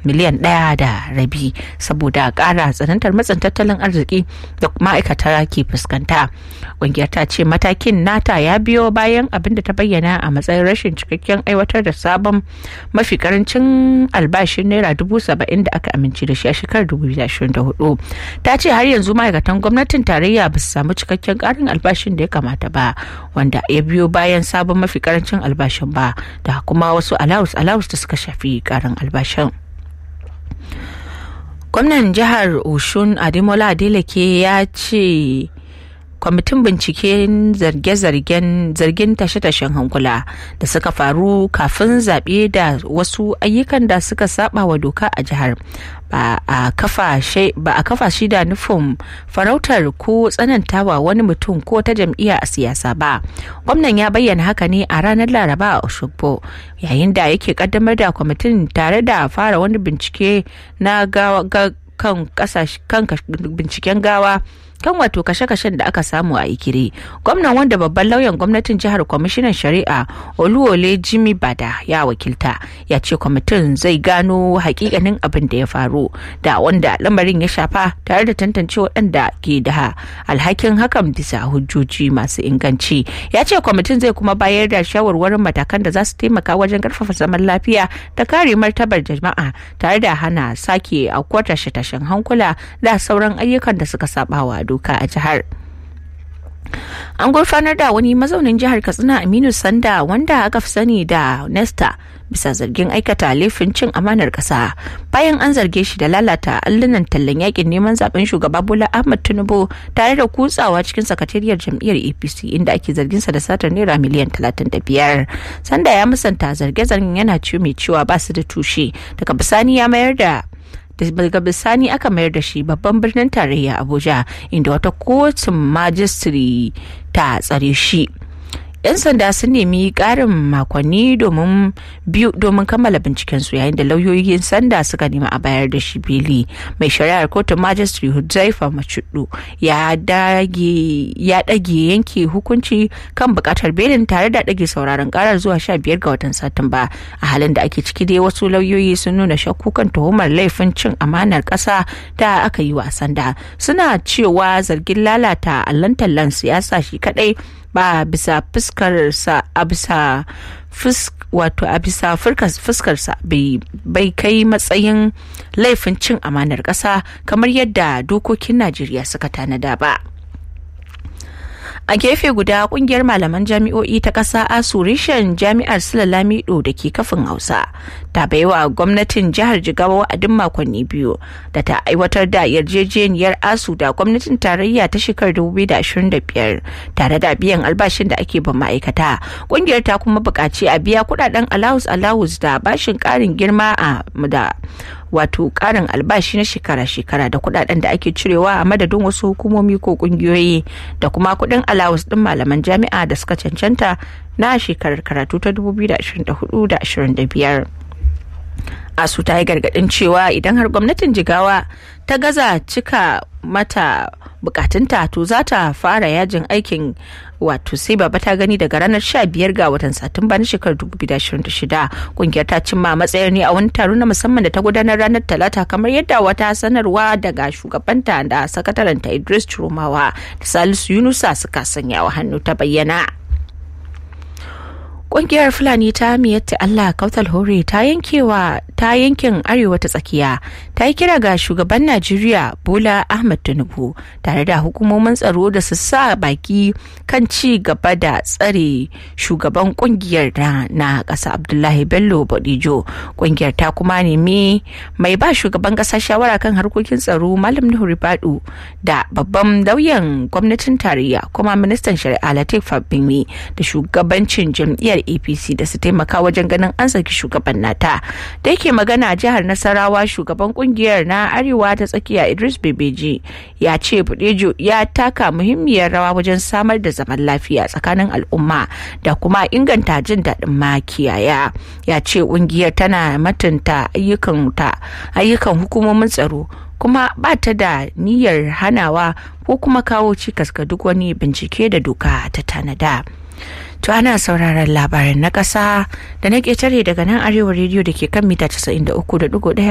miliyan ɗaya da rabi saboda ƙara tsanantar matsin tattalin arziki da ma'aikata ke fuskanta ƙungiyar ta ce matakin nata ya biyo bayan abin da ta bayyana a matsayin rashin cikakken aiwatar da sabon mafi karancin albashin naira dubu saba'in da aka amince da shi a shekarar 2024 ta ce har yanzu ma'aikatan gwamnatin tarayya ba su samu cikakken ƙarin albashin da ya kamata ba wanda ya biyo bayan sabon mafi karancin albashin ba da kuma wasu alawus alawus da suka shafi ƙarin albashin gwamnan jihar oshun ademola adeleke ya ce kwamitin binciken zarge-zargen zargin tashe-tashen hankula da suka faru kafin zaɓe da wasu ayyukan da suka saba wa doka a jihar ba a kafa shi da nufin farautar ko tsanantawa wani mutum ko ta jam'iyya a siyasa ba gwamnan ya bayyana haka ne a ranar laraba a oshogbo yayin da yake kaddamar da kwamitin tare da fara wani bincike na kan binciken gawa kan wato kashe-kashen da aka samu a ikire gwamnan wanda babban lauyan gwamnatin jihar kwamishinan shari'a oluwole jimmy bada ya wakilta ya ce kwamitin zai gano hakikanin abin da ya faru da wanda lamarin ya shafa tare da tantance waɗanda ke da alhakin hakan bisa hujjoji masu inganci ya ce kwamitin zai kuma bayar da shawarwarin matakan da za su taimaka wajen karfafa zaman lafiya da kare martabar jama'a tare da hana sake aukuwar tashe-tashen hankula da sauran ayyukan da suka sabawa doka a jihar an gurfanar da wani mazaunin jihar katsina aminu sanda wanda aka fi sani da nesta bisa zargin aikata laifin cin amanar kasa bayan an zarge shi da lalata allunan tallan yakin neman zaben shugaba bola ahmad tinubu tare da kutsawa cikin sakatariyar jam'iyyar apc inda ake zarginsa da satar naira miliyan 35 sanda ya musanta zarge-zargen yana ciwo mai cewa ba su da tushe daga bisani ya mayar da daga bisani aka mayar da shi babban birnin tarayya abuja inda wata kotun majistri ta tsare shi 'yan sanda sun nemi karin makonni domin biyu domin kammala bincikensu yayin da lauyoyin sanda suka nemi a bayar da shi beli mai shari'ar kotun majistri huzaifa macudu ya dage yanke hukunci kan bukatar belin tare da dage sauraron karar zuwa 15 ga watan satumba a halin da ake ciki dai wasu lauyoyi sun nuna shakku kan tuhumar laifin cin amanar kasa da aka yi wa sanda suna cewa zargin lalata allon tallan siyasa shi kadai ba bisa fuskarsa a bisa wato a bisa fuskarsa bai kai matsayin laifin cin amanar ƙasa kamar yadda dokokin najeriya suka tanada ba a gefe guda kungiyar malaman jami'o'i ta ƙasa asu reshen jami'ar sulalamido da ke kafin hausa ta baiwa gwamnatin jihar jigawa wa'adin makonni biyu da ta aiwatar da yarjejeniyar asu da gwamnatin tarayya ta shekarar 2025 tare da biyan albashin da ake ban ma'aikata kungiyar ta kuma buƙaci a biya kudaden alawus alawus da bashin ƙarin girma a da wato karin albashi na shekara-shekara da kudaden da ake cirewa a madadin wasu hukumomi ko kungiyoyi da kuma kudin alawus din malaman jami'a da suka cancanta na shekarar karatu ta 2024-25 asu ta yi gargadin cewa idan har gwamnatin jigawa ta gaza cika mata bukatunta to za ta fara yajin aikin wato sai baba ta gani daga ranar 15 ga watan satumba na shekarar 2026 kungiyar ta cimma matsayar ne a wani taro na musamman da ta gudanar ranar talata kamar yadda wata sanarwa daga shugabanta da sakataranta idris chiromawa da salisu yunusa suka sanya wa hannu ta bayyana Ƙungiyar Fulani ta miyatta Allah Kautal Hore ta yankewa ta yankin Arewa ta tsakiya ta yi kira ga shugaban Najeriya Bola Ahmed Tinubu tare da hukumomin tsaro da su sa baki kan ci gaba da tsare shugaban ƙungiyar na ƙasa Abdullahi Bello Bodijo. Ƙungiyar ta kuma nemi mai ba shugaban ƙasa shawara kan harkokin tsaro Malam Nuhu Ribadu da babban lauyan gwamnatin tarayya kuma ministan shari'a Latif Fabimi da shugabancin jam'iyyar apc da su taimaka wajen ganin an saki shugaban nata da yake magana jihar nasarawa shugaban kungiyar na arewa ta tsakiya idris bebeji ya ce budejo ya taka muhimmiyar rawa wajen samar da zaman lafiya tsakanin al'umma da kuma inganta jin daɗin makiyaya ya ce kungiyar tana matunta ayyukan hukumomin tsaro kuma ba ta da niyyar hanawa ko kuma kawo cikas ga duk wani bincike da doka ta tanada. To ana sauraron labaran na ƙasa da na ƙetare daga nan arewa rediyo da ke kan mita 93.1